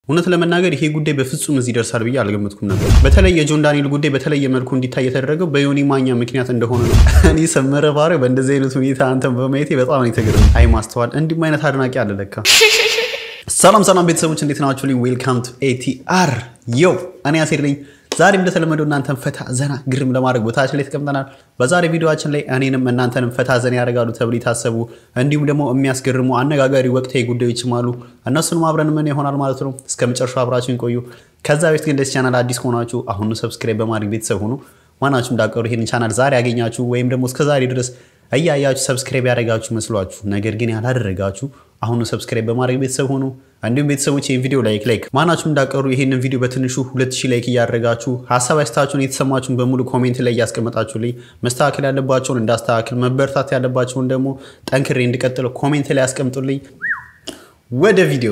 እውነት ለመናገር ይሄ ጉዳይ በፍጹም እዚህ ደርሳል ብዬ አልገመትኩም ነበር። በተለይ የጆን ዳንኤል ጉዳይ በተለየ መልኩ እንዲታይ የተደረገው በዮኒ ማኛ ምክንያት እንደሆነ ነው። እኔ ሰመረ ባሪ በእንደዚህ አይነት ሁኔታ አንተን በማየቴ በጣም ነው የተገረምኩት። አይ ማስተዋል፣ እንዲህም አይነት አድናቂ አለ ለካ። ሰላም ሰላም ቤተሰቦች እንዴት ናችሁ? ዌልካም ቱ ኤቲአር ዮ እኔ አሴር ነኝ። ዛሬ እንደተለመደው እናንተን ፈታ ዘና ግርም ለማድረግ ቦታችን ላይ ተቀምጠናል። በዛሬ ቪዲዮችን ላይ እኔንም እናንተንም ፈታ ዘና ያደርጋሉ ተብሎ የታሰቡ እንዲሁም ደግሞ የሚያስገርሙ አነጋጋሪ ወቅታዊ ጉዳዮችም አሉ። እነሱንም አብረን ምን ይሆናል ማለት ነው። እስከ መጨረሻው አብራችሁን ቆዩ። ከዛ በፊት ግን ለዚህ ቻናል አዲስ ከሆናችሁ አሁኑ ሰብስክራይብ በማድረግ ቤተሰብ ሁኑ። ማናችሁ እንዳቀሩ ይህን ቻናል ዛሬ ያገኛችሁ ወይም ደግሞ እስከ ዛሬ ድረስ እያያችሁ ሰብስክራይብ ያደረጋችሁ መስሏችሁ ነገር ግን ያላደረጋችሁ አሁኑ ሰብስክራይብ በማድረግ ቤተሰብ ሆኑ። እንዲሁም ቤተሰቦች ይህን ቪዲዮ ላይክ ላይክ ማናችሁም እንዳቀሩ ይህንን ቪዲዮ በትንሹ 2000 ላይክ እያደረጋችሁ ሀሳብ አስተያየታችሁን የተሰማችሁን በሙሉ ኮሜንት ላይ እያስቀመጣችሁልኝ መስተካከል ያለባቸውን እንዳስተካክል መበረታት ያለባቸውን ደግሞ ጠንክሬ እንድቀጥለው ኮሜንት ላይ ያስቀምጡልኝ። ወደ ቪዲዮ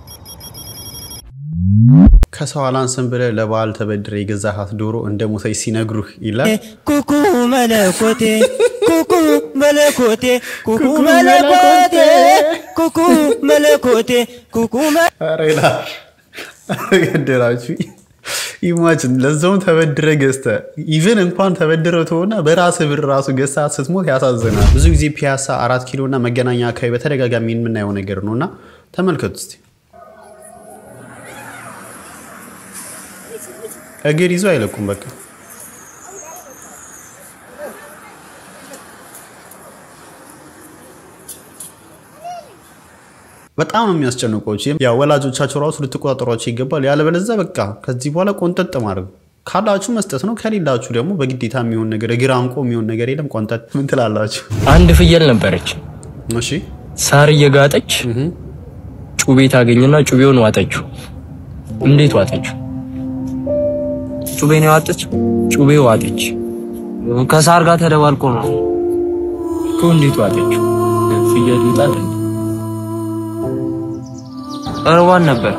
ከሰው አላንስም ብለህ ለበዓል ተበድረ የገዛሃት ዶሮ እንደ ሞተች ሲነግሩህ ይላል። ኩኩ መለኮቴ ኩኩ መለኮቴ ኩኩ መለኮቴ ኩኩ መለኮቴ ኩኩ ኧረ ይላል ገደላችሁ። ኢማጅን ለዛውም ተበድረ ገዝተ ኢቨን እንኳን ተበድረ ተሆና በራስ ብር ራሱ ገዝታ ስትሞት ያሳዝናል። ብዙ ጊዜ ፒያሳ፣ አራት ኪሎ እና መገናኛ አካባቢ በተደጋጋሚ የምናየው ነገር ነው እና ተመልከቱ እስኪ እግር ይዞ አይለቁም። በቃ በጣም ነው የሚያስጨንቋቸው። ያ ወላጆቻቸው ራሱ ልትቆጣጠሯቸው ይገባል። ያለበለዚያ በቃ ከዚህ በኋላ ቆንጠጥ ማድረግ ካላችሁ መስጠት ነው። ከሌላችሁ ደግሞ በግዴታ የሚሆን ነገር እግር አንቆ የሚሆን ነገር የለም። ቆንጠጥ ምን ትላላችሁ? አንድ ፍየል ነበረች። እሺ ሳር እየጋጠች ጩቤ ታገኝና ጩቤውን ዋጠችው። እንዴት ዋጠችው? ጩቤ ነው ያወጣችው። ጩቤ ዋጠች ከሳር ጋር ተደባልቆ ነው። እኮ እንዴት ዋጠችው? ፍየል ይውጣል እንዴ? እርቧን ነበር።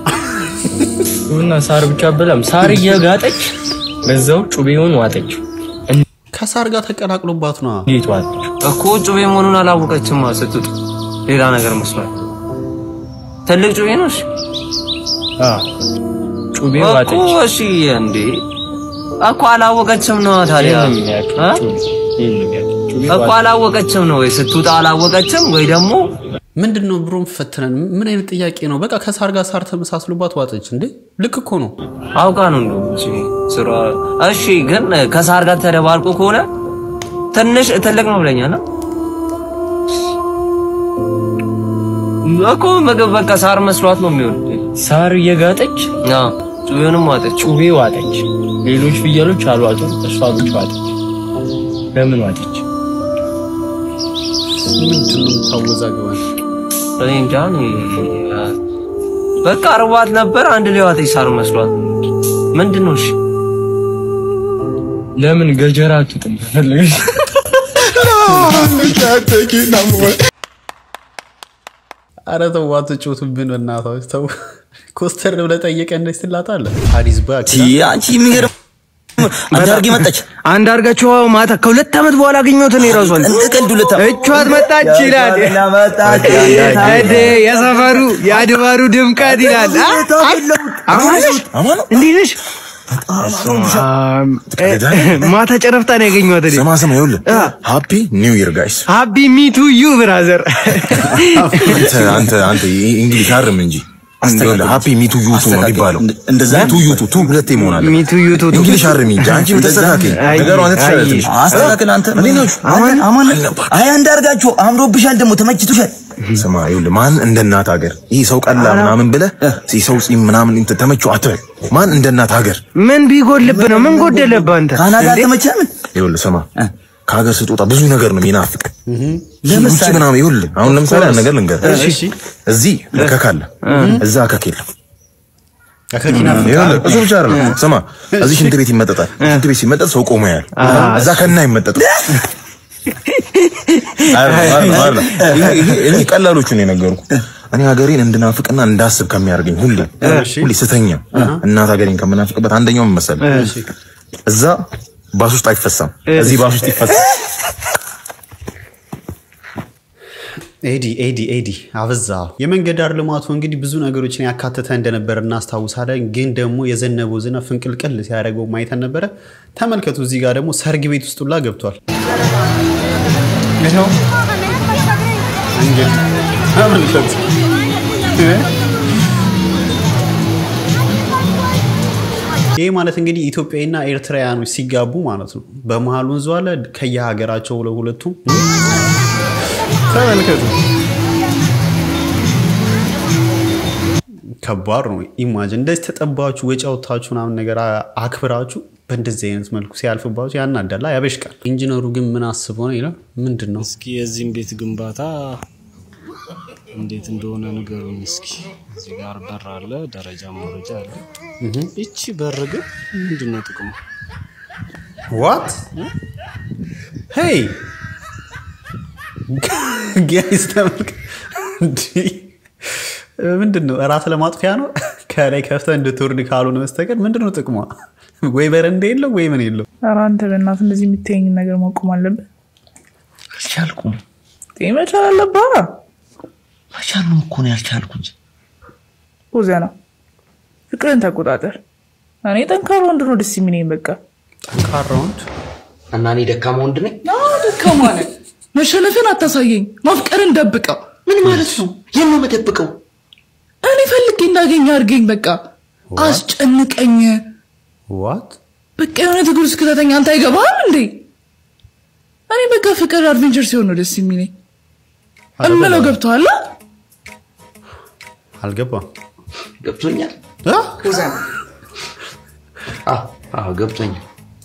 እና ሳር ብቻ በላም ሳር እየጋጠች በዛው ጩቤውን ዋጠችው። ከሳር ጋር ተቀላቅሎባት ነዋ። እንዴት ዋጠችው? እኮ ጩቤ መሆኑን አላወቀችም። ስትውጥ ሌላ ነገር መስሏል። ትልቅ ጩቤ ነው። እሺ አ ጩቤ እኮ ዋጠች። እሺ፣ እንዴ እኮ አላወቀችም ነው ታዲያ ይሄን ነው የሚያክል እ? ጩቤ፣ ይሄን ነው የሚያክል ጩቤ እኮ ዋጠች። አላወቀችም ነው ወይ ስትውጣ አላወቀችም ወይ ደግሞ ምንድን ነው ብሮም ፈትነን ምን አይነት ጥያቄ ነው? በቃ ከሳር ጋር ሳር ተመሳስሎባት ዋጠች እንዴ? ልክ እኮ ነው። አውቃ ነው እንደው እሺ፣ ስራ እሺ። ግን ከሳር ጋር ተደባልቆ ከሆነ ትንሽ ትልቅ ነው ብለኛል እኮ ምግብ በቃ ሳር መስሏት ነው የሚሆን። ሳር እየጋጠች አዎ ጩቤውንም ዋጠች። ጩቤ ዋጠች። ሌሎች ፍየሎች አልዋጡም፣ እሷ ብቻ ዋጠች። ለምን ዋጠች? ምንድን ነው የምታወዛግበን? እኔ እንጃ እኔ በቃ እርቧት ነበር። አንድ ላይ ዋጠች ሳር መስሏት። ምንድን ነው እሺ? ለምን ገጀራ አትጥም? ፈለገች አረ ተው አትጮቱብን፣ በእናታችሁ ተው። ኮስተር ብለህ ጠየቀህ እንደዚህ ትላታለህ። አዲስ ባክ አንቺ የሚገርም አንድ አድርጌ መጣች። አንድ አርጋቸው ማታ ከሁለት ዓመት በኋላ አገኘሁት። እኔ ራሱ እንደ ቀልድ ሁለት ዓመት እቿት መጣች ይላል። እዴ የሰፈሩ የአድባሩ ድምቀት ይላል። አማን እንዴት ነሽ? ማታ ጨረፍታ ነው ያገኘኋት። እኔ ስማ ስማ፣ ይኸውልህ ሃፒ ኒው ይር ጋይስ። ሀቢ ሚቱ ዩ ብራዘር። አንተ አንተ አንተ እንግሊሽ አርም እንጂ ይኸውልህ ሃፒ ሚቱ ዩቱ ነው የሚባለው። እንደዛ ሚቱ ዩቱ ቱ ሁለቴ መሆን አለ። ሚቱ ዩ ቱ እንግሊሽ አርም እንጂ አንቺ ተስተካከል። አይ፣ ነገሩ አንተ አይ፣ ትችላለህ። አስተካክል አንተ እንዴት ናችሁ? አማን አማን አይ አንዳርጋቸው አምሮብሻል፣ ደግሞ ተመችቶሻል። ስማ ይኸውልህ ማን እንደ እናት ሀገር ይህ ሰው ቀላ ምናምን ብለህ ይህ ሰው ፂም ምናምን እንትን ተመቸው አትበል። ማን እንደ እናት ሀገር ምን ቢጎልብህ ነው? ምን ጎደለብህ አንተ? ካናዳ አልተመቸህም? ይኸውልህ ስማ ከሀገር ስትወጣ ብዙ ነገር ነው የሚናፍቅ ለምሳሌ? ውጭ ምናምን ይኸውልህ አሁን ለምሳሌ አንድ ነገር ልንገርህ እዚህ እከክ አለ እዛ እከክ የለም ከኪና ይኸውልህ እሱ ብቻ አይደለም ስማ እዚህ ሽንት ቤት ይመጠጣል ሽንት ቤት ሲመጠጥ ሰው ቆሞ ያያል እዛ ከና ይመጠጥ እኔ ቀላሎቹ ነው የነገርኩህ እኔ ሀገሬን እንድናፍቅና እንዳስብ ከሚያደርገኝ ሁሌ ሁሌ ስተኛ እናት ሀገሬን ከምናፍቅበት አንደኛው ምን መሰለህ እዛ ባስ ውስጥ አይፈሳም እዚህ ባስ ውስጥ ይፈሳል ኤዲ ኤዲ ኤዲ አበዛ። የመንገድ ዳር ልማቱ እንግዲህ ብዙ ነገሮችን ያካተተ እንደነበረ እናስታውሳለን። ግን ደግሞ የዘነበው ዝናብ ፍንቅልቅል ሲያደርገው ማየተን ነበረ። ተመልከቱ፣ እዚህ ጋር ደግሞ ሰርግ ቤት ውስጥ ሁላ ገብቷል። ይኸው እንግዲህ ተመልከቱ። ይህ ማለት እንግዲህ ኢትዮጵያና ኤርትራውያኖች ሲጋቡ ማለት ነው። በመሀል ወንዝ አለ ከየሀገራቸው ለሁለቱም ተመልከቱ። ከባድ ነው። ኢማጅን እንደዚህ ተጠባችሁ ወጪ አውጥታችሁ ምናምን ነገር አክብራችሁ በእንደዚህ አይነት መልኩ ሲያልፍባችሁ ያናዳላ፣ ያበሽቃል። ኢንጂነሩ ግን ምን አስበው ነው ይላል። ምንድን ነው እስኪ የዚህም ቤት ግንባታ እንዴት እንደሆነ ንገሩኝ እስኪ። እዚህ ጋር በር አለ፣ ደረጃ መረጃ አለ። ይቺ በር ግን ምንድን ነው ጥቅሙ? ዋት ሄይ ጋይስ ተመልከ ምንድን ነው እራት ለማጥፊያ ነው። ከላይ ከፍተህ እንድትወርድ ካልሆነ በስተቀር ምንድን ነው ጥቅሟ? ወይ በረንዳ የለው ወይ ምን የለው። ኧረ አንተ በእናትህ እንደዚህ የምታየኝ ነገር ማቆም አለብህ። አልቻልኩም። ይህ መቻል አለብህ። መቻሉን እኮ ነው ያልቻልኩት። ዜና ፍቅርን ተቆጣጠር። እኔ ጠንካራ ወንድ ነው ደስ የሚለኝ። በቃ ጠንካራ ወንድ እና እኔ ደካማ ወንድ ነኝ። ደካማ ነህ። መሸነፍን አታሳየኝ። ማፍቀርን ደብቀው። ምን ማለት ነው? የት ነው የምደብቀው? እኔ ፈልጌ እንዳገኝ አድርገኝ። በቃ አስጨንቀኝ። ዋት በቃ የሆነ ትግል ውስጥ ክተተኝ። አንተ አይገባህም እንዴ? እኔ በቃ ፍቅር አድቬንቸር ሲሆን ነው ደስ የሚለኝ። እምለው ገብቶሃል? አልገባም። ገብቶኛል። አ? አዎ አዎ ገብቶኛል።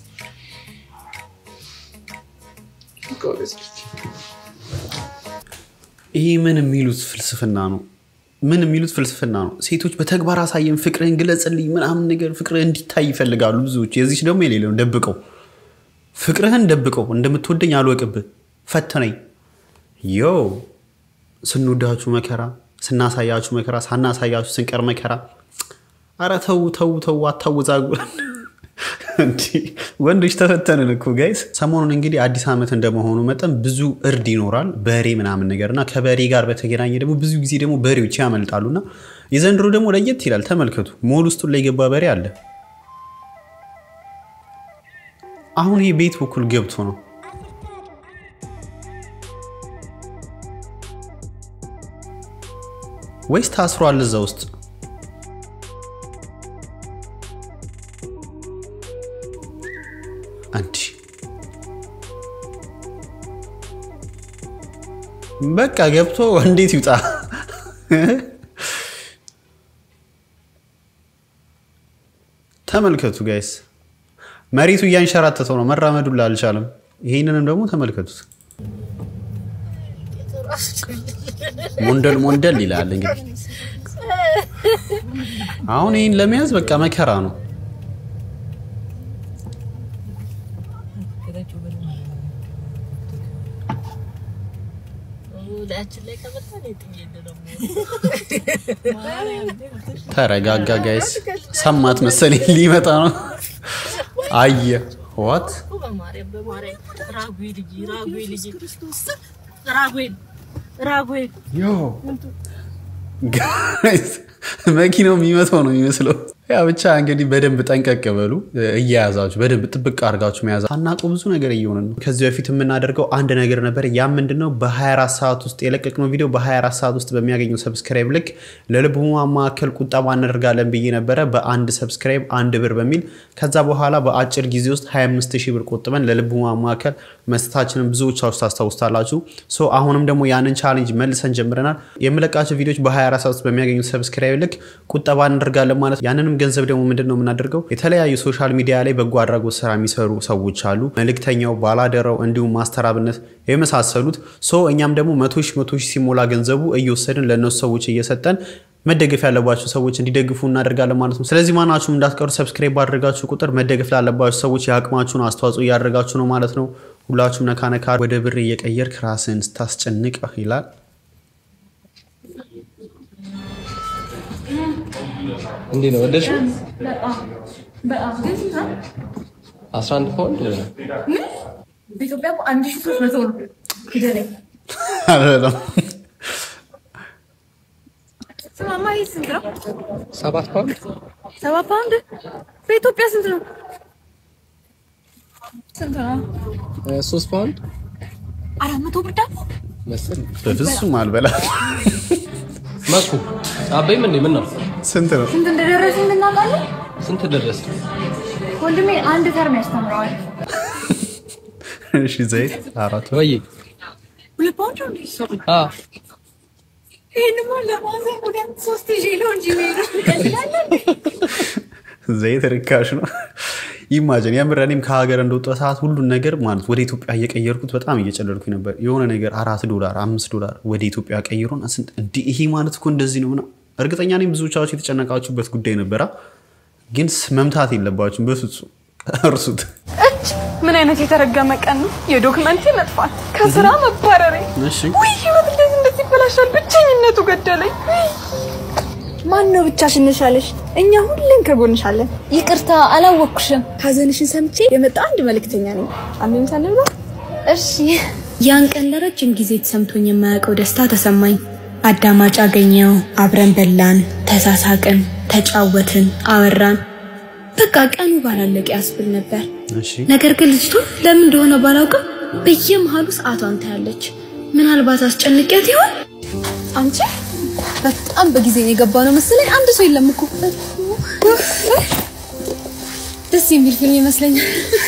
ይህ ምን የሚሉት ፍልስፍና ነው? ምን የሚሉት ፍልስፍና ነው? ሴቶች በተግባር አሳየን፣ ፍቅርህን ግለጽልኝ ምናምን ነገር ፍቅርህ እንዲታይ ይፈልጋሉ ብዙዎች። የዚች ደግሞ የሌለው ደብቀው፣ ፍቅርህን ደብቀው፣ እንደምትወደኝ አልወቅብህ፣ ፈተነኝ። ዮ ስንወዳችሁ መከራ፣ ስናሳያችሁ መከራ፣ ሳናሳያችሁ ስንቀር መከራ። አረ ተው ተው ተው፣ አታወዛጉረን። እንዲህ ወንዶች ተፈተንን እኮ ጋይስ። ሰሞኑን እንግዲህ አዲስ ዓመት እንደመሆኑ መጠን ብዙ እርድ ይኖራል፣ በሬ ምናምን ነገር እና ከበሬ ጋር በተገናኘ ደግሞ ብዙ ጊዜ ደግሞ በሬዎች ያመልጣሉ እና የዘንድሮ ደግሞ ለየት ይላል። ተመልከቱ፣ ሞል ውስጥ ላይ የገባ በሬ አለ። አሁን ይህ ቤት በኩል ገብቶ ነው ወይስ ታስሯል እዛ ውስጥ? አንቺ በቃ ገብቶ እንዴት ይውጣ? ተመልከቱ ጋይስ፣ መሬቱ እያንሸራተተው ነው፣ መራመዱላ አልቻለም። ይህንንም ደግሞ ተመልከቱት። ሞንደል ሞንደል ይላል እንግዲህ። አሁን ይህን ለመያዝ በቃ መከራ ነው። ተረጋጋ ጋይስ። ሰማት መሰለኝ ሊመጣ ነው። አየ ዋት ጋይስ መኪናው የሚመታው ነው የሚመስለው። ያ ብቻ እንግዲህ በደንብ ጠንቀቅ በሉ። እየያዛችሁ በደንብ ጥብቅ አድርጋችሁ መያዝ። ሳናውቀው ብዙ ነገር እየሆነ ነው። ከዚህ በፊት የምናደርገው አንድ ነገር ነበር። ያ ምንድን ነው? በ24 ሰዓት ውስጥ የለቀቅነው ቪዲዮ በ24 ሰዓት ውስጥ በሚያገኘው ሰብስክራይብ ልክ ለልብ ህሙማን ማዕከል ቁጠባ እናደርጋለን ብዬ ነበረ። በአንድ ሰብስክራይብ አንድ ብር በሚል ከዛ በኋላ በአጭር ጊዜ ውስጥ 25 ሺህ ብር ቆጥበን ለልብ ህሙማን ማዕከል መስጠታችንን ብዙዎቻችሁ ታስታውስታላችሁ። ሶ አሁንም ደግሞ ያንን ቻሌንጅ መልሰን ጀምረናል። የምለቃቸው ቪዲዮዎች በ24 ሰዓት ውስጥ በሚያገኙት ሰብስክራይብ ልክ ቁጠባ እናደርጋለን ማለት ያንንም ገንዘብ ደግሞ ምንድን ነው የምናደርገው? የተለያዩ ሶሻል ሚዲያ ላይ በጎ አድራጎት ስራ የሚሰሩ ሰዎች አሉ። መልእክተኛው፣ ባላደራው እንዲሁም ማስተራብነት የመሳሰሉት ሶ እኛም ደግሞ መቶ ሺህ መቶ ሺህ ሲሞላ ገንዘቡ እየወሰድን ለእነሱ ሰዎች እየሰጠን መደገፍ ያለባቸው ሰዎች እንዲደግፉ እናደርጋለን ማለት ነው። ስለዚህ ማናችሁም እንዳትቀሩ ሰብስክራይብ ባደረጋችሁ ቁጥር መደገፍ ላለባችሁ ሰዎች የአቅማችሁን አስተዋጽኦ እያደረጋችሁ ነው ማለት ነው። ሁላችሁም ነካ ነካ ወደ ብር እየቀየርክ ራስን ስታስጨንቅ ይላል። እንዴት ነው ወደድሽ? አስራ አንድ ፓውንድ በኢትዮጵያ እኮ አንድ ሺህ ሦስት መቶ ነው። ሂደለኝ አይደለም ማማ ይህ ስንት ነው? ሰባት ፓውንድ ሰባት ፓውንድ በኢትዮጵያ ስንት ነው? ስንት ነው? ሶስት ፓውንድ አራት መቶ ብር ዳቦ መሰለኝ። በፍጹም አልበላም። መኩ አበይም እንዴ ምን ነው ስንት ነው? ስንት እንደደረሱ እንድናውቃለን። ስንት ደረሰ? ወንድሜ አንድ ተርም ያስተምረዋል። እሺ ዘይት አራት ወይ ሁለት ፓውንድ ነው እንዴ? አ ይሄንማ ለማዘን ሁለት ሶስት ይዤ ነው እንጂ የምሄደው። ትቀልዳለህ እንዴ? ዘይት ርካሽ ነው። ኢማጅን የምር እኔም ከሀገር እንደወጣ ሰዓት ሁሉን ነገር ማለት ወደ ኢትዮጵያ እየቀየርኩት በጣም እየጨለልኩኝ ነበር። የሆነ ነገር አራት ዶላር አምስት ዶላር ወደ ኢትዮጵያ ቀይሮን ስንት እንዲህ ይሄ ማለት እኮ እንደዚህ ነው ምናምን። እርግጠኛ ነኝ ብዙዎቻችሁ የተጨነቃችሁበት ጉዳይ ነበራ፣ ግን መምታት የለባችሁም በፍጹም እርሱት። እች ምን አይነት የተረገመ ቀን ነው! የዶክመንቴ መጥፋት፣ ከስራ መባረሬ፣ እሺ ውይ ህይወት እንዴት እንደዚህ ይበላሻል! ብቸኝነቱ ገደለኝ። ማን ነው ብቻሽን ነሽ ያለሽ? እኛ ሁሌም ከጎንሽ አለን። ይቅርታ አላወቅኩሽም። ሀዘንሽን ሰምቼ የመጣ አንድ መልእክተኛ ነኝ። አንድ ምሳሌ ብሎ እሺ ያን ቀን ለረጅም ጊዜ ተሰምቶኝ የማያውቀው ደስታ ተሰማኝ። አዳማጭ አገኘው፣ አብረን በላን፣ ተሳሳቅን፣ ተጫወትን፣ አወራን። በቃ ቀኑ ባላለቀ ያስብል ነበር። እሺ ነገር ግን ልጅቷ ለምን እንደሆነ ባላውቅም በየመሃሉ ሰዓቷን ታያለች። ምናልባት አስጨንቄያት ይሆን? አንቺ በጣም በጊዜ ነው የገባ ነው መሰለኝ። አንድ ሰው የለም እኮ ደስ የሚል ፊልም ይመስለኛል።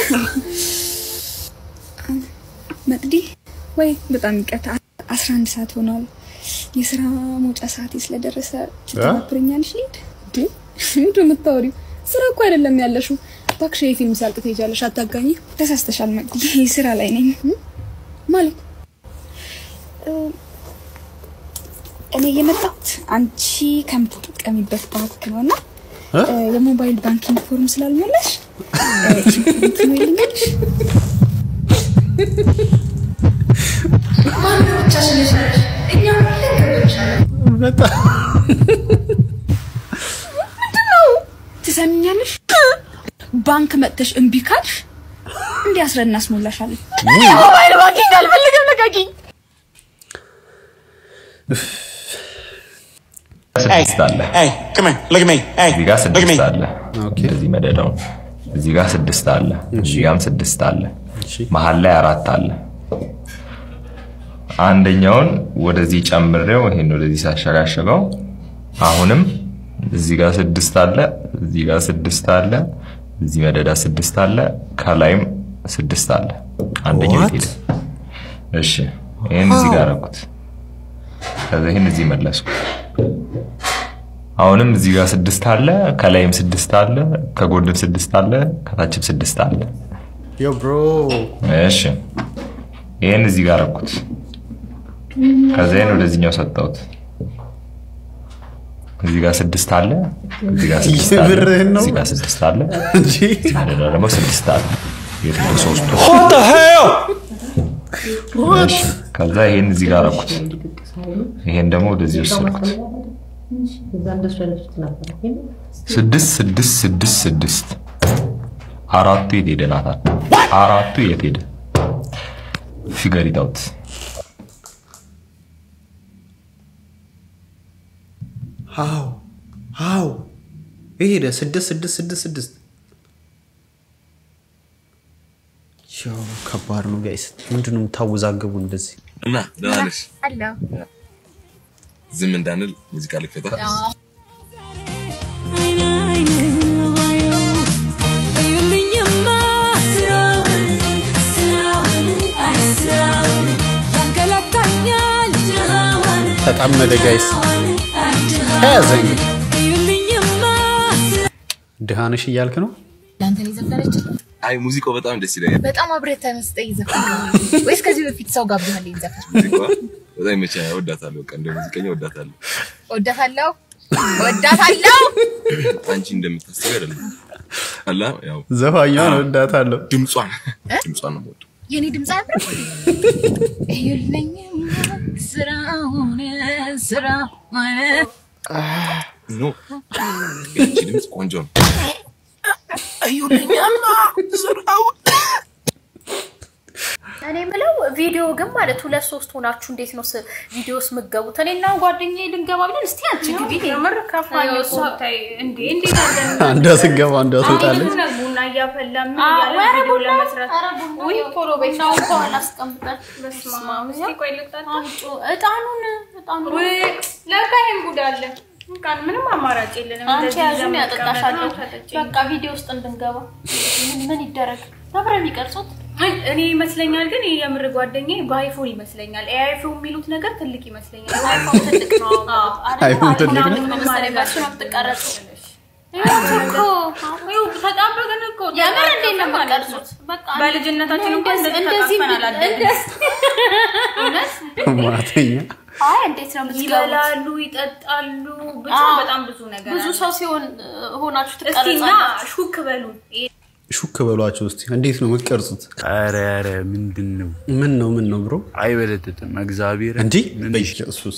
መቅዲ ወይ በጣም ይቅርታ፣ አስራ አንድ ሰዓት ሆኗል። የስራ መውጫ ሰዓቴ ስለደረሰ ትተባብረኛለሽ? ልሂድ። እንዴ ምንድን ነው የምታወሪው? ስራ እኮ አይደለም ያለሽው። እባክሽ የፊልም ሲያልቅ ትሄጃለሽ። አታጋኝ። ተሳስተሻል መቅዲ፣ ስራ ላይ ነኝ። ማለት እኔ የመጣሁት አንቺ ከምትጠቀሚበት ባንክ ነው እና የሞባይል ባንኪንግ ፎርም ስላልሞላሽ እንትኑ ይልኛልሽ ምንድነው? ትሰሚኛለሽ? ባንክ መጥተሽ እምቢ ካልሽ እንዲያስረን እናስሞላሻለን። ሞባይል ባንኪንግ አልፈልግም፣ ልቀቂኝ። ስድስት አለ እዚህ ጋር ስድስት አለ እንደዚህ መደዳው እዚህ ጋር ስድስት አለ እዚህ ጋርም ስድስት አለ መሀል ላይ አራት አለ አንደኛውን ወደዚህ ጨምሬው ይሄን ወደዚህ ሳሸጋሸገው አሁንም እዚህ ጋር ስድስት አለ እዚህ ጋር ስድስት አለ እዚህ መደዳ ስድስት አለ ከላይም ስድስት አለ አንደኛው የት ሄደ እሺ ይሄን እዚህ ጋር አደረኩት ከዛ ይሄን እዚህ መለስኩ አሁንም እዚህ ጋር ስድስት አለ ከላይም ስድስት አለ ከጎንም ስድስት አለ ከታችም ስድስት አለ ዮ ብሮ እሺ ይሄን እዚህ ጋር አደረኩት ከዛ ይሄን ወደዚህኛው ሰጠሁት እዚህ ጋር ስድስት አለ እዚህ ጋር ስድስት አለ የምርህን ነው? እዚህ ጋር ስድስት አለ እንጂ እዚህ ጋር ደግሞ ስድስት አለ የት ነው ሶስቱ What the hell? እሺ፣ ከዛ ይሄን እዚህ ጋር አደረኩት ይሄን ደግሞ ወደዚህ ወሰድኩት ስድስት ስድስት ስድስት ስድስት አራቱ የት ሄደ ናታን? አራቱ የት ሄደ? ፊገር ኢት ሃው ሃው ይሄ ሄደ ስድስት ስድስት ስድስት ስድስት ያው ከባድ ነው ጋይስ ምንድነው የምታወዛገቡ እንደዚህ እና ደህና ነሽ? አለሁ ዝም እንዳንል ሙዚቃ ልክፈታ። ተጣመደ ጋይስ ተያዘ እንግዲህ ድሃንሽ እያልክ ነው ለአንተ ነው የዘፈነች አይ ሙዚቃው በጣም ደስ ይለኛል። በጣም አብረህ ተመስጠህ ይዘፈን ወይስ ከዚህ በፊት ሰው ጋብዘሃል ይዘፈን ሙዚቃዋ በጣም ይመቸኛል። እወዳታለሁ። በቃ እንደ ሙዚቀኛ እወዳታለሁ። ወዳታለሁ ወዳታለሁ አንቺ እንደምታስቢው አይደለም። አላ ያው ዘፋኛዋን እወዳታለሁ። ድምጿን ድምጿን ነው የምወደው። የኔ ድምፅ አያምርም እዩልኝም ስራውን ስራውን ኖ የአንቺ ድምፅ ቆንጆ ነው። እዩልኝም ስራውን እኔ የምለው ቪዲዮ ቪዲዮ ግን ማለት ሁለት ሶስት ሆናችሁ እንዴት ነው ስ- ቪዲዮስ ምገቡት? እኔና ጓደኛዬ ልንገባ ብለን እስቲ አንቺ ግቢ የምር ከፋኝ አዎ፣ እኮ እሷ- ታይ እንዴ እንዴት አለን አንዷ ስገባ አንዷ ትወጣለች። አሁን ቡና እያፈላን ምን አዎ፣ እያለን ኧረ ቪዲዮ ቡና፣ ለመስራት ኧረ ቡና፣ ውይ ያው ቶሎ በይ ቡናውን ከኋላ አስቀምጠን በስመ አብ እስኪ ቆይ ልቅጣት አምጪ እጣኑን እጣኑን ውይ ለካ ይሄን ጉድ አለ በቃ ምንም አማራጭ የለንም አንቺ እንደዚህ ያዙን ይዘን ያጠጣሻለሁ። መቀመጥ ነው፣ ተጠጪ። በቃ ቪዲዮ ውስጥ እንድንገባ ምን ምን ይደረግ? አብረን የሚቀርጹት አይ፣ እኔ ይመስለኛል ግን ይሄ የምር ጓደኛዬ በአይፎን ይመስለኛል ኤአይፎን የሚሉት ነገር ትልቅ ይመስለኛል አይፎን ትልቅ ነው። አይፎን ትልቅ ነው። ምን መሰለኝ በእሱ ነው የምትቀረጹ። ተጣበቅን እኮ የምር እንዴት ነው የምትቀርጹት? በቃ በልጅነታችን እንኳን እንደዚህ እንደዚህ እንደዚህ ተቃቅፈን አላደግንም። እውነት ማተኛ አይ እንዴት ነው የምትገቡት? ይበላሉ፣ ይጠጣሉ፣ ብቻ አዎ። በጣም ብዙ ነገር ብዙ አለ። ሰው ሲሆን ሆናችሁ እስቲ እና ትቀረጻላችሁ። ሹክ በሉ ሹክ በሏቸው እስቲ። እንዴት ነው የምትቀርጹት? ኧረ ኧረ ምንድን ነው ምን ነው ምን ነው ብሮ አይበለጥጥም። እግዚአብሔር እንዲህ በኢየሱስ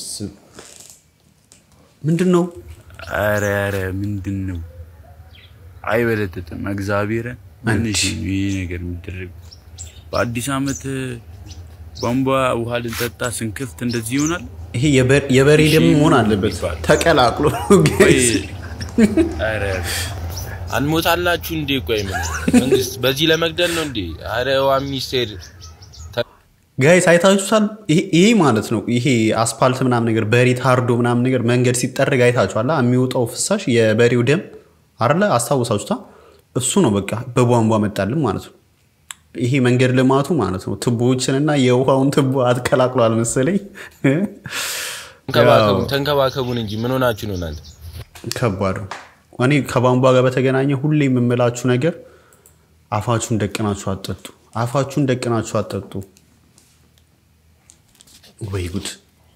ምንድን ነው? ኧረ ኧረ ምንድን ነው አይበለጥጥም። እግዚአብሔር ምንሽ ነው ይህ ነገር የሚደረግ በአዲስ ዓመት ቧንቧ ውሃ ልንጠጣ ስንክፍት እንደዚህ ይሆናል። ይሄ የበ- የበሬ ደም መሆን አለበት ተቀላቅሎ ጋይስ። ኧረ አንሞታላችሁ እንዴ? ቆይ ምን መንግስት በዚህ ለመግደል ነው እንዴ? አረ ዋ ሚኒስቴር ጋይስ አይታችሁታል? ይሄ ይሄ ማለት ነው ይሄ አስፓልት ምናምን ነገር በሬ ታርዶ ምናምን ነገር መንገድ ሲጠረግ አይታችኋላ? የሚወጣው ፍሳሽ የበሬው ደም አለ አስታውሳችሁታ? እሱ ነው በቃ በቧንቧ መጣልን ማለት ነው። ይሄ መንገድ ልማቱ ማለት ነው ቱቦዎችንና የውሃውን ቱቦ አትቀላቅሏል መሰለኝ። ተንከባከቡን ተንከባከቡን እንጂ ምን ሆናችሁ ነው እናንተ? ከባድ ነው። እኔ ከቧንቧ ጋር በተገናኘ ሁሌ የምምላችሁ ነገር አፋችሁን ደቅናችሁ አጠጡ። አፋችሁን ደቅናችሁ አጠጡ። ወይ ጉድ!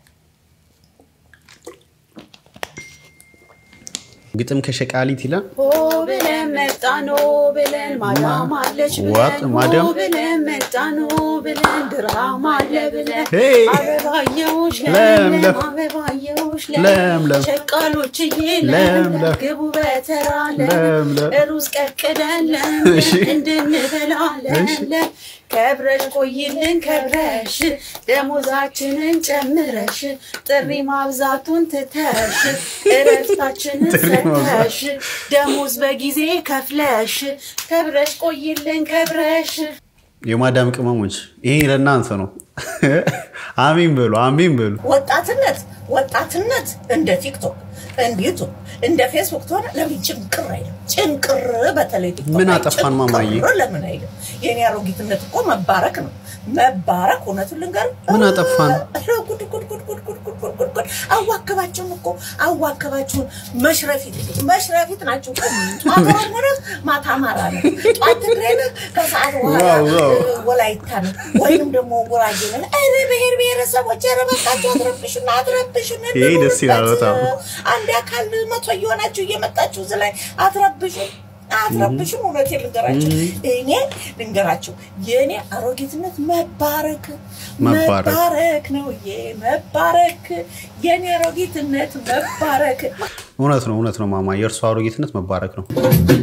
ግጥም ከሸቃሊት ይላል። ሆ ብለን መጣን ሆ ብለን ማዳም አለች ዋት ብለን ማዳም? ሆ ብለን መጣን ሆ ብለን ድራማ አለ ብለን ሄይ! አበባየሁሽ ለምለም፣ ለምለም አበባየሁሽ ለምለም፣ ሸቃሎችዬ ለምለም፣ ለምለም ግቡ በተራ ለምለም። ለምለም ሩዝ ቀቅለን እሺ። ለምለም እንድንበላ ለምለም ከብረሽ ቆይልን ከብረሽ ደሞዛችንን ጨምረሽ ጥሪ ማብዛቱን ትተሽ እረፍታችንን ጥሪ ማብዛት። ሰተሽ ደሞዝ በጊዜ ከፍለሽ ከብረሽ ቆይልን ከብረሽ የማዳም ቅመሞች ይሄ ለእናንተ ነው። አሚን በሉ፣ አሚን በሉ። ወጣትነት ወጣትነት እንደ ቲክቶክ እንደ ዩቱብ እንደ ፌስቡክ ተሆነ ለምን ጭንቅር አይልም? ጭንቅር በተለይ ቲክቶክ ምን ላይ አጠፋን ማማዬ? ጭንቅር ለምን አይልም? የኔ አሮጊትነት እኮ መባረክ ነው። መባረክ እውነቱን ልንገርህ ምን አጠፋን? ኧረ ጉድ ጉድ ጉድ ጉድ ጉድ ጉድ ጉድ ጉድ ጉድ አዋከባችሁን እኮ አዋከባችሁን። መሽረፊት መሽረፊት ናችሁ እኮ ጠዋት ኦሮሞ ነህ፣ ማታ አማራ ነው። ጠዋት ትግሬ ነህ፣ ከሰዓት በኋላ ዋው፣ ዋው። እ፣ ወላይታ ነው ወይም ደግሞ ጉራጌ ነህ። ኧረ ብሔር ብሔረሰቦች ኧረ በቃችሁ አትረብሹን፣ አትረብሹን። ይሄ ደስ ይላል በጣም። አንድ አካል መቶ እየሆናችሁ እየመጣችሁ እዚህ ላይ አትረብሹን አትረብሹን። እውነቴን ልንገራችሁ እኔ ልንገራችሁ የእኔ አሮጊትነት መባረክ መባረክ። መባረክ ነው ዬ መባረክ የእኔ አሮጊትነት መባረክ እውነት ነው፣ እውነት ነው ማማ። የእርሱ አሮጌትነት መባረክ ነው።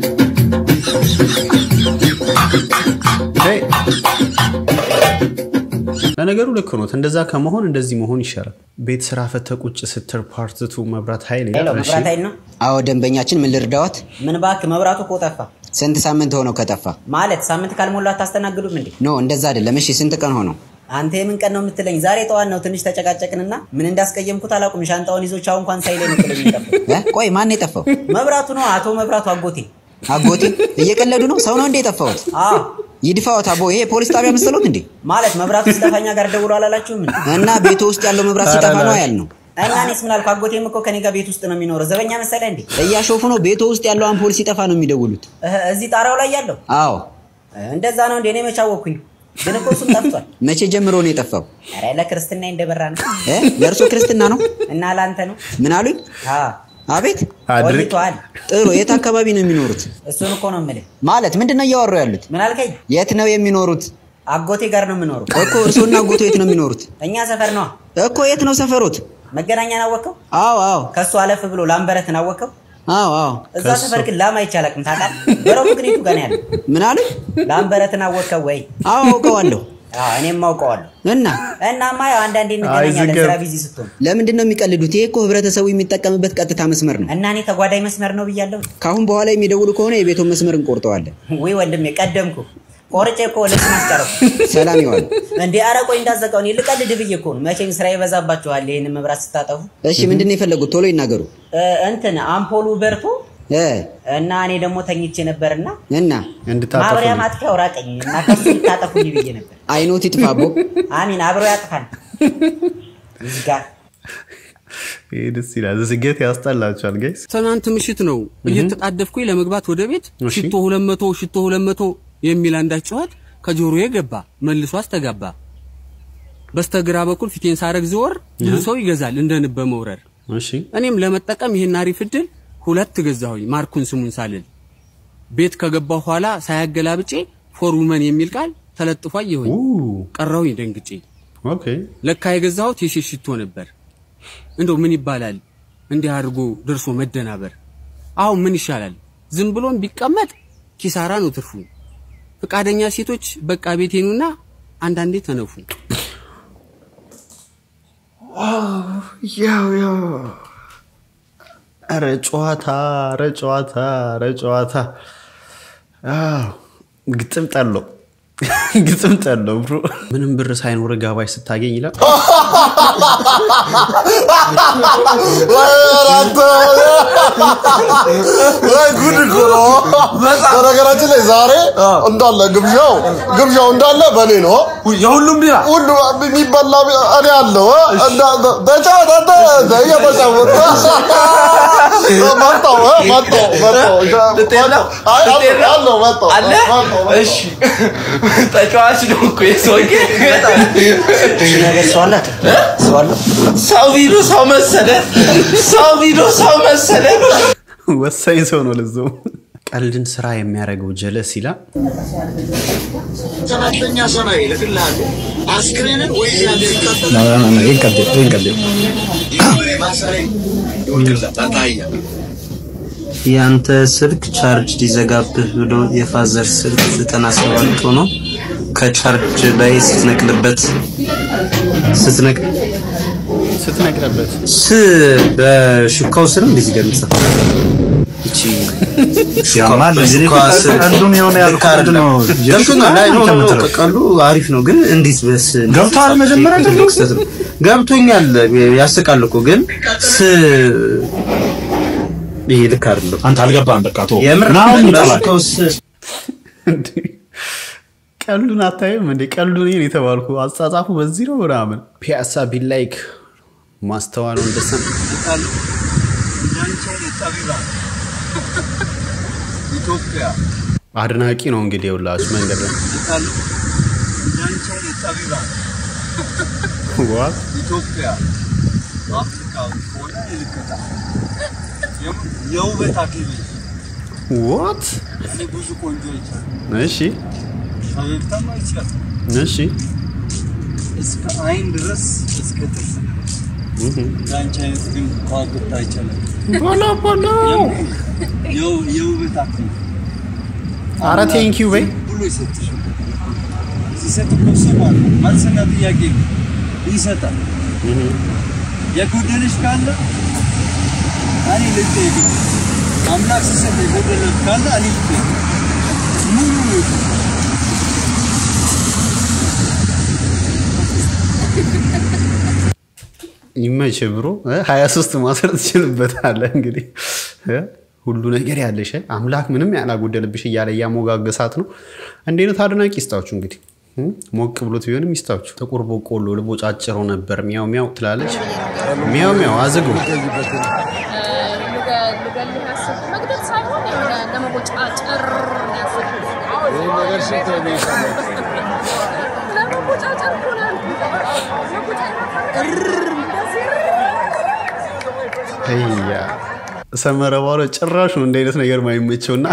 ሄይ! ለነገሩ ልክ ኖት። እንደዛ ከመሆን እንደዚህ መሆን ይሻላል። ቤት ስራ ፈተ ቁጭ ስትር ፓርትቱ መብራት ኃይል ሄሎ ይላል። እሺ። መብራት ኃይል ነው? አዎ ደንበኛችን፣ ምን ልርዳዎት? ምን እባክህ መብራቱ እኮ ጠፋ። ስንት ሳምንት ሆነው ከጠፋ? ማለት ሳምንት ካልሞላ አታስተናግዱም እንዴ? ኖ እንደዛ አይደለም። እሺ ስንት ቀን ሆነው? አንተ የምን ቀን ነው የምትለኝ? ዛሬ ጠዋት ነው። ትንሽ ተጨቃጨቅንና ምን እንዳስቀየምኩት አላውቅም። ሻንጣውን ይዞ ቻው እንኳን ሳይለኝ ነው ጥሎኝ የጠፋው። እ? ቆይ ማን ነው የጠፋው? መብራቱ ነው፣ አቶ መብራቱ አጎቴ። አጎቴ እየቀለዱ ነው? ሰው ነው እንዴ የጠፋሁት? አዎ ይድፋዎት አቦ። ይሄ ፖሊስ ጣቢያ መሰሎት እንዴ? ማለት መብራቱ ሲጠፋኛ ጋር ደውሎ አላላችሁም እንዴ? እና ቤቱ ውስጥ ያለው መብራት ሲጠፋ ነው ያልነው። እና እኔስ ምን አልኩ? አጎቴም እኮ ከኔ ጋር ቤት ውስጥ ነው የሚኖረው። ዘበኛ መሰለህ እንዴ? እያሾፉ ነው። ቤቱ ውስጥ ያለው አምፖል ሲጠፋ ነው የሚደውሉት። እህ፣ እዚህ ጣራው ላይ ያለው አዎ። እንደዛ ነው እንዴ? እኔ መች አወቅኩኝ? ግን እኮ እሱም ጠፍቷል። መቼ ጀምሮ ነው የጠፋው? ኧረ ለክርስትና እንደበራ ነው እ? ለእርሶ ክርስትና ነው? እና ለአንተ ነው። ምን አሉኝ? አዎ አቤት ቆይቷል። ጥሩ። የት አካባቢ ነው የሚኖሩት? እሱን እኮ ነው የምልህ። ማለት ምንድን ነው እያወሩ ያሉት? ምን አልከኝ? የት ነው የሚኖሩት? አጎቴ ጋር ነው የምኖረው እኮ እርሶና አጎቶ የት ነው የሚኖሩት? እኛ ሰፈር ነዋ። እኮ የት ነው ሰፈሮት? መገናኛን አወቀው? አዎ አዎ ከሱ አለፍ ብሎ ላምበረትን አወቀው? አዎ አዎ። እዛ ሰፈር ግን ላም አይቻላቅም ታውቃለህ? በረቡ ግን የቱ ጋር ነው ያለው? ምን አሉ? ላምበረትን አወቀው ወይ? አዎ አውቀዋለሁ። አዎ፣ እኔም አውቀዋለሁ። እና እናማ ያው አንዳንዴ እንገናኛለን ዝገብ። ስራ ቢዚ ስትሆን ለምንድን ነው የሚቀልዱት? ይሄ እኮ ህብረተሰቡ የሚጠቀምበት ቀጥታ መስመር ነው። እና እኔ ተጓዳኝ መስመር ነው ብያለሁ። ከአሁን በኋላ የሚደውሉ ከሆነ የቤቱን መስመር እንቆርጠዋለን። ወይ ወንድሜ ቀደምኩ ቆርጬ እኮ ልብስ ማስጨረኩ። ሰላም ይዋል። እንዴ ኧረ ቆይ እንዳዘጋው እኔ ልቀልድ ብዬ እኮ ነው። መቼም ስራ ይበዛባችኋል ይህንን መብራት ስታጠፉ። እሺ ምንድን ነው የፈለጉት? ቶሎ ይናገሩ። እ፣ እንትን አምፖሉ በርቶ እና እኔ ደግሞ ተኝቼ ነበርና እና ማብሪያ ማጥፊያው ራቀኝ እና ከሱ ልታጠፉኝ ብዬ ነበር። አይኖት ይጥፋቦ። አሚን አብሮ ያጥፋል። ይዝጋ ይሄ ደስ ይላል። ዝገት ያስጠላችኋል ጋይስ። ትናንት ምሽት ነው እየተጣደፍኩኝ ለመግባት ወደ ቤት ሽቶ ሁለት መቶ ሽቶ ሁለት መቶ የሚል አንዳች ጩኸት ከጆሮዬ ገባ፣ መልሶ አስተጋባ። በስተግራ በኩል ፊቴን ሳረግ ዘወር ብዙ ሰው ይገዛል እንደ ንብ በመውረር እሺ እኔም ለመጠቀም ይሄን አሪፍ እድል ሁለት ገዛሁኝ ማርኩን ስሙን ሳልል ቤት ከገባሁ ኋላ ሳያገላብጬ ፎር ውመን የሚል ቃል ተለጥፎ አየሁኝ። ቀረሁኝ ደንግጬ። ኦኬ ለካ የገዛሁት የሴት ሽቶ ነበር። እንደው ምን ይባላል እንዲህ አድርጎ ደርሶ መደናበር። አሁን ምን ይሻላል? ዝም ብሎም ቢቀመጥ ኪሳራ ነው ትርፉ። ፈቃደኛ ሴቶች በቃ ቤቴኑና አንዳንዴ ተነፉ። ያው ያው ኧረ ጨዋታ ኧረ ጨዋታ ኧረ ጨዋታ አዎ ግጥም ጠለው ግጥም ጠለው ብሮ ምንም ብር ሳይኖር ጋባዥ ስታገኝ ይላል ወይ ጉድ እኮ ነው። በነገራችን ላይ ዛሬ እንዳለ ግብዣው ግብዣው እንዳለ በእኔ ነው። የሁሉም ቢራ ሁሉ የሚበላ ቢራ እኔ አለው ተጫወተ እየተጫወተ መጣሁ መጣሁ መጣሁ አይ አለው መጣሁ አለ? እሺ ተጫዋች ነው እኮ የሰውዬ ሰው ቢሉ ሰው መሰለ ሰው ቢሉ ሰው መሰለ ወሳኝ ሰው ነው ለዛው ቀልድን ስራ የሚያደርገው ጀለስ ይላል ሰባተኛ ሰማይ እልክልሃለሁ አስክሬንን ወይ ያንተ ስልክ ቻርጅ ሊዘጋብህ ብሎ የፋዘር ስልክ ዘጠና ሰባት ሆኖ ከቻርጅ ላይ ስትነቅልበት ስትነቅ ስትነቅልበት ስ በሹካው ስር እንደዚህ ጋር የሚጽፈው እቺ ያማል እንግዲህ በሹካዋ ስር ቀልዱን የሆነ ያልኩት ልክ አይደለም። ነው። ገብቶኛል። አይ ኖ ኖ ኖ ከምትለው። ቀልዱ አሪፍ ነው፣ ግን እንዴት በስ ገብቶሃል መጀመሪያ ትልቅ ስህተት ነው። ገብቶኛል። ያስቃል እኮ ግን ስ ይሄ ልክ አይደለም። አንተ አልገባህም። በቃ ተወው። የምር ናሁን ይጠላል። በሹካው ስር ቀልዱን አታይም እንዴ? ቀልዱን ይሄን የተባልኩ አጻጻፉ በዚህ ነው ምናምን። ፒያሳ ቢላይክ ማስተዋል ወንደሰን ኢትዮጵያ አድናቂ ነው እንግዲህ የውላችሁ መንገድ ላይ ዋት ኢትዮጵያ አፍሪካ ሆነ ይልከታ የውበት አክሊል ዋት እኔ ብዙ ቆንጆች እሺ ፈገግታም አይቻል እሺ እስከ አይን ድረስ እስከ ጥርስ ድረስ የአንቺ አይነት ግን ከዋክብት አይቻልም። ቦሎ ቦሎ የው- የውበት አክሊል ኧረ ቴንኪው በይ ብሎ ይሰጥሽ ሲሰጥ እኮ ስም አለ መልስና ጥያቄ ይሰጣል። የጎደለሽ ካለ እኔ ልጠይቅ። አምላክ ሲሰጥ የጎደለ ካለ እኔ ልጠይቅ። ሙሉ ነው ይመች ብሮ ሀያ ሶስት ማሰር ትችልበታለህ። እንግዲህ እ? ሁሉ ነገር ያለሽ አምላክ ምንም ያላጎደልብሽ እያለ እያሞጋገሳት ነው። እንዲህ አይነት አድናቂ ይስጣችሁ እንግዲህ እ? ሞቅ ብሎት ቢሆንም ይስጣችሁ። ጥቁር በቆሎ ልቦጫጭረው ነበር ሚያው ሚያው ትላለች። ሚያው ሚያው አዝጉ መግደል ሳይሆን የሆነ ለመቦጫጨር ነው ያሰብኩት። ለመቦጫጨር እኮ ነው ያልኩት። እያ ሰመረ ባሮ ጭራሽ ነው እንደ አይነት ነገር ማይመቸውና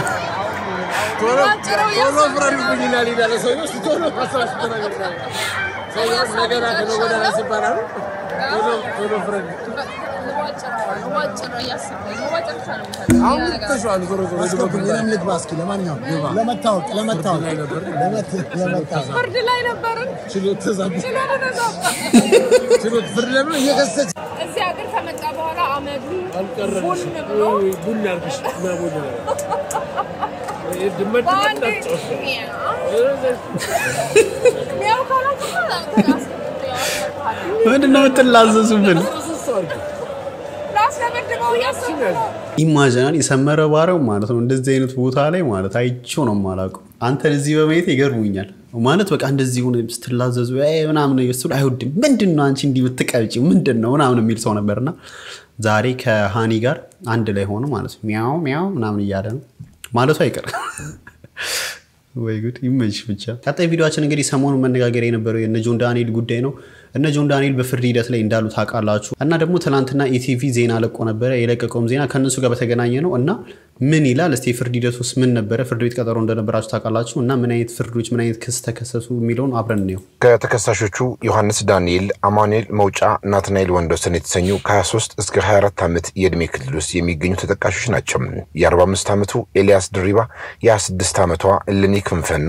ቶሎ ፍረዱብኝ ይላል ይላል ሰውዬው። እስኪ ቶሎ ማስራሽ ተናገር ሰውዬው ነገራ ከነገ ወዲያ ራስ ይባላል። ቶሎ ቶሎ ፍረዱ። መዋጭር እያሰብኩኝ መዋጭር ብቻ ነው የምፈልገው። አሁን ሌላ ነገር ተሽዋል። ዞሮ ዞሮ አስገቡኝ፣ እኔም ልግባ እስኪ። ለማንኛውም ለመታወቅ ለመታወቅ ለመት- ለመታወቅ ፍርድ ላይ ነበርን። ችሎት ተዛባ። ችሎት ተዛባ። ችሎት ፍርድ ለምን እየከሰች እዚህ ሀገር ከመጣ በኋላ አመዱ አልቀረልሽም። ቡን ብሎ ወይ ቡን ያርግሽ እና ቡን ድመት በአንዴ መጣች ሚያው ካላችሁ ምንድን ነው የምትላዘዙብን? ላስለመድበው እያሰብኩ ነው። ኢማጂናል የሰመረ ባሪያው ማለት ነው እንደዚህ አይነት ቦታ ላይ ማለት አይቼው ነው የማላውቀው። አንተን እዚህ በማየት ይገርሙኛል ማለት በቃ እንደዚህ ሆነ ስትላዘዙ "አይ" ምናምን ነገር ስትሉ አይወድም። ምንድን ነው አንቺ እንዲህ ብትቀብጪ ምንድን ነው ምናምን የሚል ሰው ነበርና ዛሬ ከሃኒ ጋር አንድ ላይ ሆነ ማለት ነው ሚያው ሚያው ምናምን እያለ ነው ማለቱ አይቀርም። ወይ ጉድ ይመች ብቻ። ቀጣይ ቪዲዮችን እንግዲህ ሰሞኑን መነጋገር የነበረው የነ ጆን ዳንኤል ጉዳይ ነው። እነ ጆን ዳንኤል በፍርድ ሂደት ላይ እንዳሉ ታውቃላችሁ። እና ደግሞ ትናንትና ኢቲቪ ዜና ለቆ ነበረ። የለቀቀውም ዜና ከእነሱ ጋር በተገናኘ ነው እና ምን ይላል እስቲ የፍርድ ሂደት ውስጥ ምን ነበረ? ፍርድ ቤት ቀጠሮ እንደነበራችሁ ታውቃላችሁ። እና ምን አይነት ፍርዶች ምን አይነት ክስ ተከሰሱ የሚለውን አብረን እንየው። ከተከሳሾቹ ዮሐንስ ዳንኤል፣ አማኑኤል መውጫ፣ ናትናኤል ወንዶሰን የተሰኙ ከ23 እስከ 24 ዓመት የዕድሜ ክልል ውስጥ የሚገኙ ተጠቃሾች ናቸው። የ45 ዓመቱ ኤልያስ ድሪባ፣ የ26 ዓመቷ እልኒ ክንፈና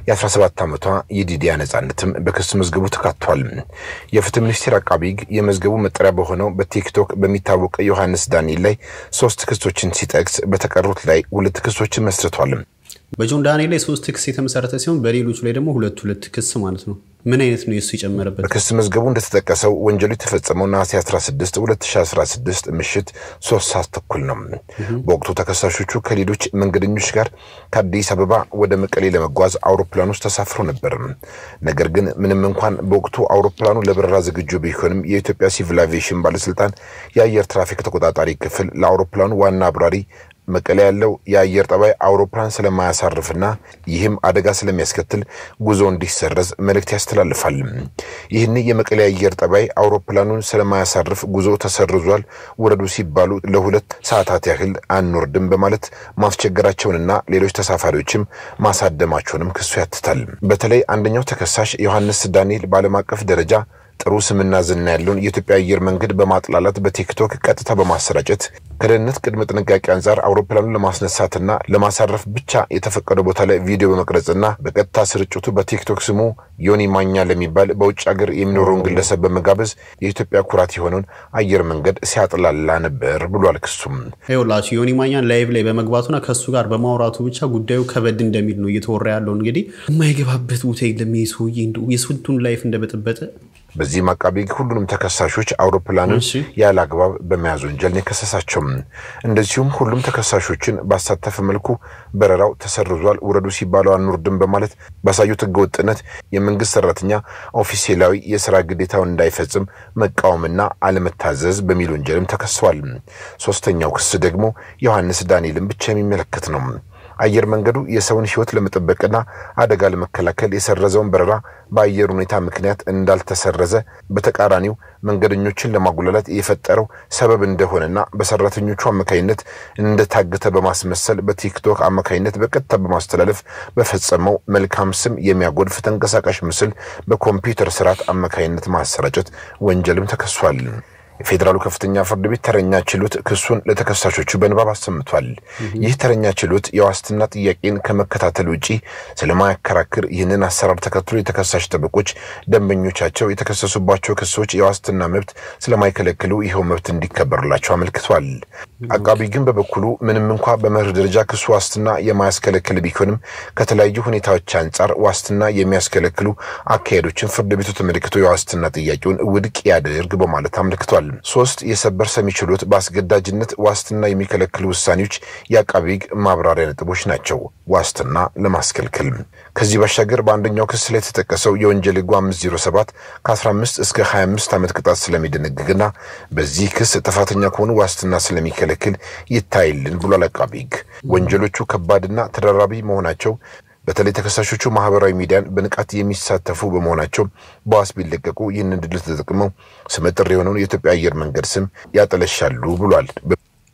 የ17 ዓመቷ የዲዲያ ነጻነትም በክስ መዝገቡ ተካቷል። የፍትህ ሚኒስቴር አቃቢ ሕግ የመዝገቡ መጠሪያ በሆነው በቲክቶክ በሚታወቀው ዮሐንስ ዳንኤል ላይ ሶስት ክሶችን ሲጠቅስ በተቀሩት ላይ ሁለት ክሶችን መስርቷል። በጆን ዳንኤል ላይ ሶስት ክስ የተመሰረተ ሲሆን በሌሎቹ ላይ ደግሞ ሁለት ሁለት ክስ ማለት ነው። ምን አይነት ነው የሱ የጨመረበት? በክስ መዝገቡ እንደተጠቀሰው ወንጀሉ የተፈጸመው ነሐሴ 16 2016 ምሽት ሶስት ሰዓት ተኩል ነው። በወቅቱ ተከሳሾቹ ከሌሎች መንገደኞች ጋር ከአዲስ አበባ ወደ መቀሌ ለመጓዝ አውሮፕላን ውስጥ ተሳፍሮ ነበር። ነገር ግን ምንም እንኳን በወቅቱ አውሮፕላኑ ለበረራ ዝግጁ ቢሆንም የኢትዮጵያ ሲቪል አቪዬሽን ባለስልጣን የአየር ትራፊክ ተቆጣጣሪ ክፍል ለአውሮፕላኑ ዋና አብራሪ መቀሌ ያለው የአየር ጠባይ አውሮፕላን ስለማያሳርፍና ይህም አደጋ ስለሚያስከትል ጉዞ እንዲሰረዝ መልእክት ያስተላልፋል። ይህን የመቀሌ አየር ጠባይ አውሮፕላኑን ስለማያሳርፍ ጉዞ ተሰርዟል፣ ውረዱ ሲባሉ ለሁለት ሰዓታት ያህል አንወርድም በማለት ማስቸገራቸውንና ሌሎች ተሳፋሪዎችም ማሳደማቸውንም ክሱ ያትታል። በተለይ አንደኛው ተከሳሽ ዮሐንስ ዳንኤል በዓለም አቀፍ ደረጃ ጥሩ ስምና ዝና ያለውን የኢትዮጵያ አየር መንገድ በማጥላላት በቲክቶክ ቀጥታ በማሰራጨት ከደህንነት ቅድመ ጥንቃቄ አንጻር አውሮፕላኑን ለማስነሳትና ለማሳረፍ ብቻ የተፈቀደ ቦታ ላይ ቪዲዮ በመቅረጽና በቀጥታ ስርጭቱ በቲክቶክ ስሙ ዮኒ ማኛ ለሚባል በውጭ ሀገር የሚኖረውን ግለሰብ በመጋበዝ የኢትዮጵያ ኩራት የሆነውን አየር መንገድ ሲያጥላላ ነበር ብሏል ክሱም። ይኸውላችሁ ዮኒ ማኛን ላይቭ ላይ በመግባቱና ከእሱ ጋር በማውራቱ ብቻ ጉዳዩ ከበድ እንደሚል ነው እየተወራ ያለው። እንግዲህ የማይገባበት ቦታ የለም። ይህ ሰውዬ እንደው የስንቱን ላይፍ እንደበጠበጠ በዚህም አቃቢ ሕግ ሁሉንም ተከሳሾች አውሮፕላኑን ያለ አግባብ በመያዝ ወንጀል ነው የከሰሳቸው። እንደዚሁም ሁሉም ተከሳሾችን ባሳተፈ መልኩ በረራው ተሰርዟል፣ ውረዱ ሲባሉ አንወርድም በማለት ባሳዩት ሕገወጥነት የመንግስት ሰራተኛ ኦፊሴላዊ የስራ ግዴታውን እንዳይፈጽም መቃወምና አለመታዘዝ በሚል ወንጀልም ተከሰዋል። ሶስተኛው ክስ ደግሞ ዮሐንስ ዳንኤልን ብቻ የሚመለከት ነው። አየር መንገዱ የሰውን ሕይወት ለመጠበቅና አደጋ ለመከላከል የሰረዘውን በረራ በአየር ሁኔታ ምክንያት እንዳልተሰረዘ በተቃራኒው መንገደኞችን ለማጉላላት የፈጠረው ሰበብ እንደሆነና በሰራተኞቹ አማካኝነት እንደታገተ በማስመሰል በቲክቶክ አማካኝነት በቀጥታ በማስተላለፍ በፈጸመው መልካም ስም የሚያጎድፍ ተንቀሳቃሽ ምስል በኮምፒውተር ስርዓት አማካኝነት ማሰራጨት ወንጀልም ተከሷል። የፌዴራሉ ከፍተኛ ፍርድ ቤት ተረኛ ችሎት ክሱን ለተከሳሾቹ በንባብ አሰምቷል። ይህ ተረኛ ችሎት የዋስትና ጥያቄን ከመከታተል ውጪ ስለማያከራክር ይህንን አሰራር ተከትሎ የተከሳሽ ጠበቆች ደንበኞቻቸው የተከሰሱባቸው ክሶች የዋስትና መብት ስለማይከለክሉ ይኸው መብት እንዲከበርላቸው አመልክቷል። አቃቢ ግን በበኩሉ ምንም እንኳ በመርህ ደረጃ ክሱ ዋስትና የማያስከለክል ቢሆንም ከተለያዩ ሁኔታዎች አንጻር ዋስትና የሚያስከለክሉ አካሄዶችን ፍርድ ቤቱ ተመልክቶ የዋስትና ጥያቄውን ውድቅ ያደርግ በማለት አመልክቷል። ሶስት የሰበር ሰሚ ችሎት በአስገዳጅነት ዋስትና የሚከለክሉ ውሳኔዎች የአቃቢ ሕግ ማብራሪያ ነጥቦች ናቸው። ዋስትና ለማስከልከል ከዚህ ባሻገር በአንደኛው ክስ ላይ የተጠቀሰው የወንጀል ሕጉ 507 ከ15 እስከ 25 ዓመት ቅጣት ስለሚደነግግና በዚህ ክስ ጥፋተኛ ከሆኑ ዋስትና ስለሚከለክል ይታይልን ብሏል አቃቢ ሕግ። ወንጀሎቹ ከባድና ተደራራቢ መሆናቸው በተለይ ተከሳሾቹ ማህበራዊ ሚዲያን በንቃት የሚሳተፉ በመሆናቸው በዋስ ቢለቀቁ ይህንን ድል ተጠቅመው ስመጥር የሆነውን የኢትዮጵያ አየር መንገድ ስም ያጠለሻሉ ብሏል።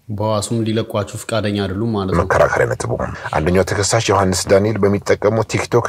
በዋሱም ሊለቋችሁ ፈቃደኛ አይደሉም ማለት ነው። መከራከሪያ ነጥቡ አንደኛው ተከሳሽ ዮሐንስ ዳንኤል በሚጠቀመው ቲክቶክ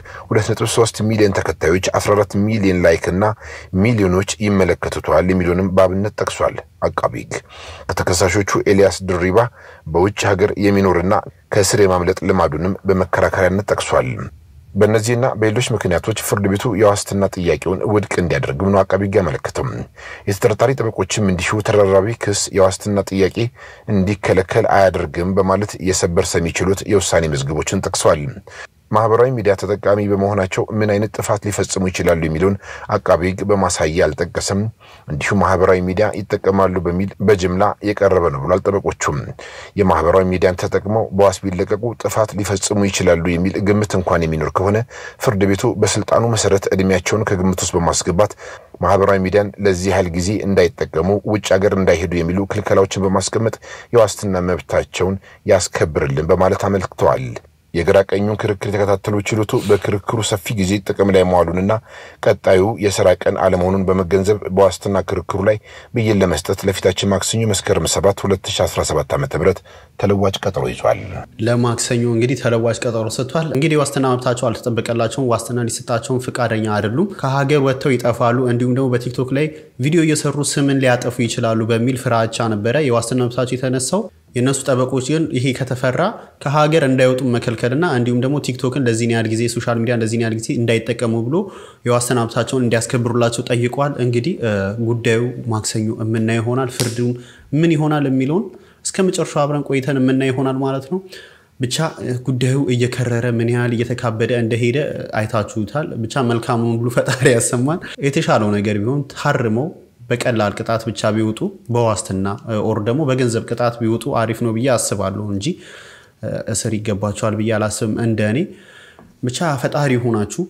2.3 ሚሊዮን ተከታዮች 14 ሚሊዮን ላይክ እና ሚሊዮኖች ይመለከቱታል የሚለውንም በአብነት ጠቅሷል። አቃቢ ሕግ ከተከሳሾቹ ኤልያስ ድሪባ በውጭ ሀገር የሚኖርና ከእስር የማምለጥ ልማዱንም በመከራከሪያነት ጠቅሷል። በእነዚህና በሌሎች ምክንያቶች ፍርድ ቤቱ የዋስትና ጥያቄውን ውድቅ እንዲያደርግም ነው አቃቢ ሕግ ያመለከተው። የተጠርጣሪ ጠበቆችም እንዲሁ ተደራራቢ ክስ የዋስትና ጥያቄ እንዲከለከል አያደርግም በማለት የሰበር ሰሚ ችሎት የውሳኔ መዝገቦችን ጠቅሰዋል። ማህበራዊ ሚዲያ ተጠቃሚ በመሆናቸው ምን አይነት ጥፋት ሊፈጽሙ ይችላሉ የሚለውን አቃቢ ሕግ በማሳያ አልጠቀሰም። እንዲሁም ማህበራዊ ሚዲያ ይጠቀማሉ በሚል በጅምላ የቀረበ ነው ብሏል። ጠበቆቹም የማህበራዊ ሚዲያን ተጠቅመው በዋስ ቢለቀቁ ጥፋት ሊፈጽሙ ይችላሉ የሚል ግምት እንኳን የሚኖር ከሆነ ፍርድ ቤቱ በስልጣኑ መሰረት እድሜያቸውን ከግምት ውስጥ በማስገባት ማህበራዊ ሚዲያን ለዚህ ያህል ጊዜ እንዳይጠቀሙ፣ ውጭ ሀገር እንዳይሄዱ የሚሉ ክልከላዎችን በማስቀመጥ የዋስትና መብታቸውን ያስከብርልን በማለት አመልክተዋል። የግራ ቀኙን ክርክር የተከታተሉ ችሎቱ በክርክሩ ሰፊ ጊዜ ጥቅም ላይ መዋሉንና ቀጣዩ የስራ ቀን አለመሆኑን በመገንዘብ በዋስትና ክርክሩ ላይ ብይን ለመስጠት ለፊታችን ማክሰኞ መስከረም 7 2017 ዓ ም ተለዋጭ ቀጠሮ ይዟል። ለማክሰኞ እንግዲህ ተለዋጭ ቀጠሮ ሰጥቷል። እንግዲህ የዋስትና መብታቸው አልተጠበቀላቸውም። ዋስትና ሊሰጣቸውን ፈቃደኛ አይደሉም። ከሀገር ወጥተው ይጠፋሉ፣ እንዲሁም ደግሞ በቲክቶክ ላይ ቪዲዮ እየሰሩ ስምን ሊያጠፉ ይችላሉ በሚል ፍራቻ ነበረ የዋስትና መብታቸው የተነሳው። የእነሱ ጠበቆች ግን ይሄ ከተፈራ ከሀገር እንዳይወጡ መከልከልና እንዲሁም ደግሞ ቲክቶክን ለዚህን ያህል ጊዜ ሶሻል ሚዲያ ለዚህን ያህል ጊዜ እንዳይጠቀሙ ብሎ የዋስትና መብታቸውን እንዲያስከብሩላቸው ጠይቀዋል። እንግዲህ ጉዳዩ ማክሰኞ የምናየው ይሆናል። ፍርዱን ምን ይሆናል የሚለውን እስከ መጨረሻው አብረን ቆይተን የምናየው ይሆናል ማለት ነው። ብቻ ጉዳዩ እየከረረ ምን ያህል እየተካበደ እንደሄደ አይታችሁታል። ብቻ መልካሙን ብሎ ፈጣሪ ያሰማን። የተሻለው ነገር ቢሆን ታርመው በቀላል ቅጣት ብቻ ቢወጡ በዋስትና ኦር ደግሞ በገንዘብ ቅጣት ቢወጡ አሪፍ ነው ብዬ አስባለሁ እንጂ እስር ይገባቸዋል ብዬ አላስብም። እንደ እኔ ብቻ ፈጣሪ ሆናችሁ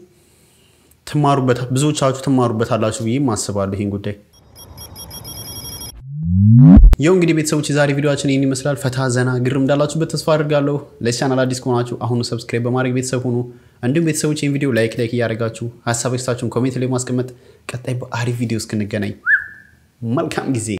ትማሩበት ብዙዎቻችሁ ትማሩበታላችሁ ብዬም አስባለሁ ይህን ጉዳይ። ይኸው እንግዲህ ቤተሰቦች የዛሬ ቪዲዮችን ይህን ይመስላል። ፈታ ዘና ግርም እንዳላችሁበት ተስፋ አድርጋለሁ። ለዚህ ቻናል አዲስ ከሆናችሁ አሁኑ ሰብስክራይብ በማድረግ ቤተሰብ ሁኑ። እንዲሁም ቤተሰቦች ይህን ቪዲዮ ላይክ ላይክ እያደረጋችሁ ሀሳብ ስታችሁን ኮሜንት ላይ ማስቀመጥ። ቀጣይ በአሪፍ ቪዲዮ እስክንገናኝ መልካም ጊዜ